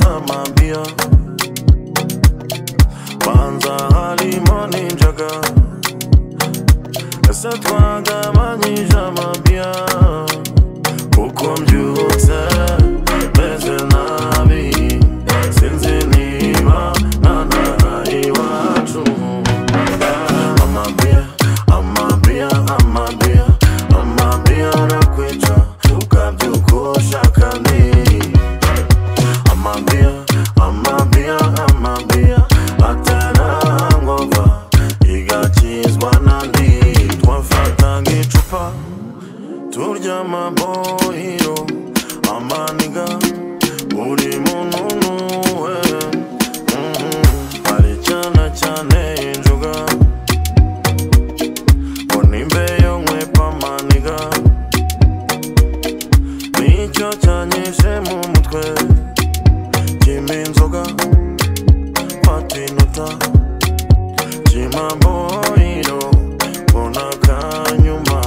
Maria Banza harimo n'injaga ese twagabanyije amabya kuko mbyutse meze nabi sinzi niba nanaha iwacu amabya amabya amabya amabya arakwica ukabyuka ushaka ndi amambia amambia amambia atarangova igakizwa nandi twafata nk'icupa turya amabohiro amaniga buri muntu nuwe Mhm. hari cyane cyane injuga ngo nimbeyo nkwepa amaniga nicyo cyanyishe mu mutwe Jimmy Nzoga, Pati Nuta, Jima Boiro, Bona Kanyuma,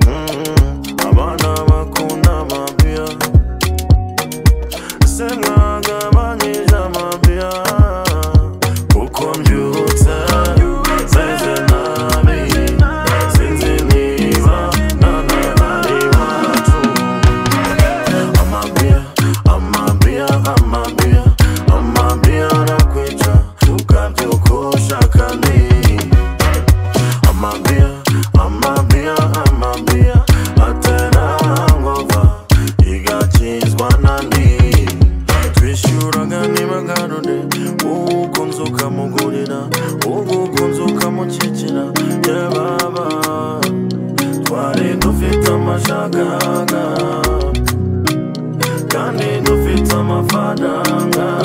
mm, Abana Bakuna Mabia, Senga Gabani Jamabia, Ukom Yuta, Zeze Nabi, Zinzi Niva, Nana Naiva Tum. amambia amambia amambia amambia nakwica ukabyuka ushaka ni amambia amambia amambia atera ngova igakizwa nandi twishyuraga nibagarure uko nzukamugurira uko nzukamukikira yababa twari dufite amashagaga kandi dufite amafaranga